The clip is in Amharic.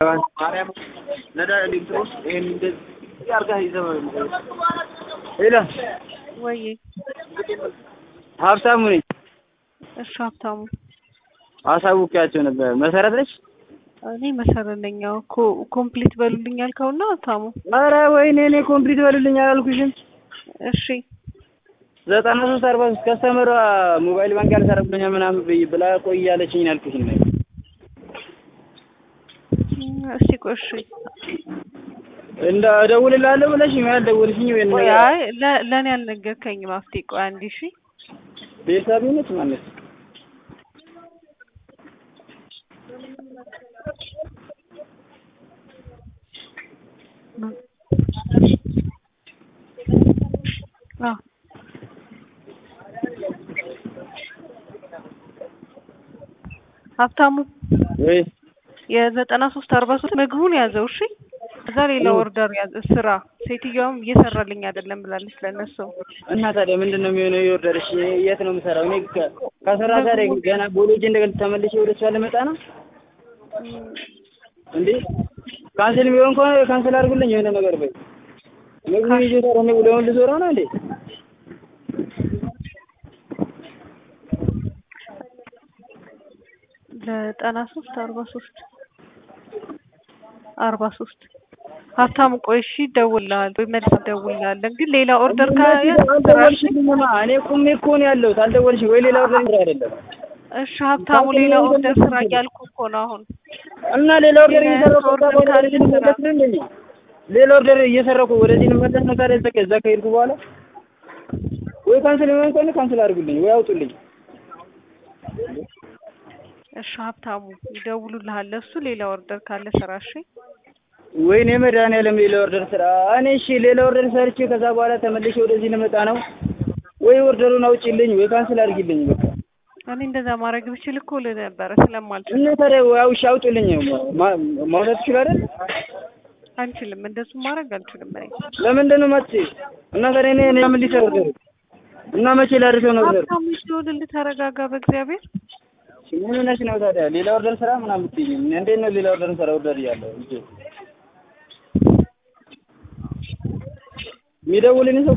ሄሎ ወይ ሀብታሙ ነኝ። እሺ ሀብታሙ አሳውቂያቸው ነበር። መሰረት ነች። እኔ መሰረት ነኝ። ያው እኮ ኮምፕሊት በሉልኝ ያልከውና ሀብታሙ ኧረ ወይኔ እኔ ኮምፕሊት በልልኝ አላልኩሽም? እሺ ዘጠና ሶስት አርባ ሶስት ከስተመሯ ሞባይል ባንክ ያልሰራብኛል ምናምን ብይ ብላ ቆይ እያለችኝ ያልኩሽን ነው። እስቲ ቆይ እሺ እንደ እደውልልሃለሁ ብለሽኝ ወይ አልደወልሽኝ ወይ ቆይ አይ ለ- ለእኔ አልነገርከኝም ሀብቴ ቆይ አንዴ እሺ ቤተሰብ ነች ማለት አዎ ሀብታሙ ወይ የዘጠና ሶስት አርባ ሶስት ምግቡን ያዘው እሺ እዛ ሌላ ኦርደር ያዘ ስራ ሴትዮዋም እየሰራልኝ አይደለም ብላለች ለእነሱ እና ታዲያ ምንድን ነው የሚሆነው? የወርደርሽ የት ነው የምሰራው? እኔ ከ- ከስራ ታዲያ ገና ቦሎጅ እንደገና ተመልሼ ወደ እሷ ልመጣ ነው እንዴ? ካንስል የሚሆን ከሆነ ካንስል አድርጉልኝ። የሆነ ነገር በይ። ምግቡን ይዤ ታዲያ እኔ ውለውን ልዞረው ነው እንዴ? ዘጠና ሶስት አርባ ሶስት አርባ ሶስት ሀብታሙ ቆይ እሺ እደውልልሃለሁ ወይ መልስ እደውልልሃለን ግን ሌላ ኦርደር ካየ አልደወልሽልኝማ። እኔ ቁሜ እኮ ነው ያለሁት። አልደወልሽኝ ወይ ሌላ ኦርደር ስራ አይደለም እሺ ሀብታሙ ሌላ ኦርደር ስራ እያልኩ እኮ ነው አሁን እና ሌላ ኦርደር እየሰራሁ ኦርደር ከዛ በኋላ ካለ ወደዚህ ልመለስ ነው እንደኛ ሌላ ኦርደር እየሰራሁ ወደዚህ ልመለስ ነው ታዲያ እዛ ከዛ ከሄድኩ በኋላ ወይ ካንስል የሚሆን ከሆነ ካንስል አድርጉልኝ ወይ አውጡልኝ። እሺ ሀብታሙ ይደውሉልሃል ለእሱ ሌላ ኦርደር ካለ ስራ እሺ ወይኔ መድኃኒዓለም ሌላ ኦርደር ስራ። እኔ እሺ ሌላ ኦርደር ሰርቼ ከዛ በኋላ ተመልሼ ወደዚህ ልመጣ ነው። ወይ ኦርደሩን አውጪልኝ ወይ ካንስል አድርጊልኝ በቃ። እኔ እንደዛ ማድረግ ብችል እኮ ልህ ነበረ ስለማልችል እና ታዲያ ወይ እሺ አውጪልኝ ማ- ማውጣት ትችላለህ አይደል? አንችልም እንደሱ ማድረግ አልችልም እኔ ለምንድን ነው የማትችይው? እና ታዲያ እኔ እኔ ምን ሊሰራ ኦርደሩ እና መቼ ላድርሰው ነው ኦርደሩ? ሀብታሙ ይደውልልህ ተረጋጋ በእግዚአብሔር ምን ሆነሽ ነው ታዲያ? ሌላ ኦርደር ስራ ምናምን ብትይኝ እንዴት ነው ሌላ ኦርደር ስራ ኦርደር እያለሁ እንጂ የሚደውልልኝ ሰው